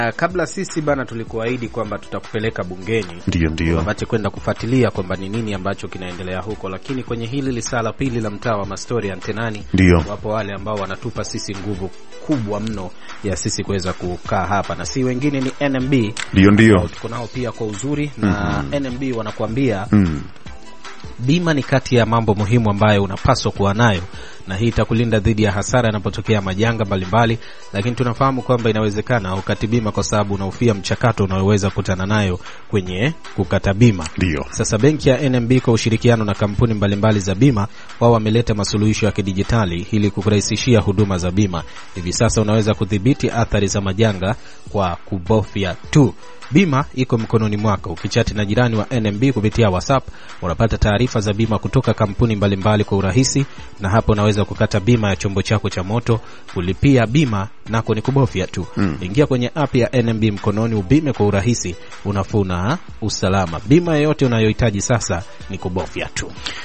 Uh, kabla sisi bana tulikuahidi kwamba tutakupeleka bungeni Ndio, ndio. wapate kwenda kufuatilia kwamba ni nini ambacho kinaendelea huko, lakini kwenye hili lisaa la pili la mtaa wa Mastori Antenani, Ndio. wapo wale ambao wanatupa sisi nguvu kubwa mno ya sisi kuweza kukaa hapa, na si wengine ni NMB Ndio, ndio. ambao tuko nao pia kwa uzuri na NMB wanakuambia Mm. bima ni kati ya mambo muhimu ambayo unapaswa kuwa nayo, na hii itakulinda dhidi ya hasara yanapotokea majanga mbalimbali. Lakini tunafahamu kwamba inawezekana ukati bima kwa sababu unahofia mchakato unaoweza kukutana nayo kwenye kukata bima. Ndio. Sasa benki ya NMB kwa ushirikiano na kampuni mbalimbali za bima, wao wameleta masuluhisho ya kidijitali ili kukurahisishia huduma za bima. Hivi sasa unaweza kudhibiti athari za majanga kwa kubofya tu. Bima iko mkononi mwako. Ukichati na jirani wa NMB kupitia WhatsApp, unapata taarifa za bima kutoka kampuni mbalimbali kwa urahisi, na hapo unaweza kukata bima ya chombo chako cha moto, kulipia bima nako ni kubofya tu. Ingia kwenye app ya NMB mkononi, ubime kwa urahisi, unafuu na usalama. Bima yoyote unayohitaji sasa ni kubofya tu.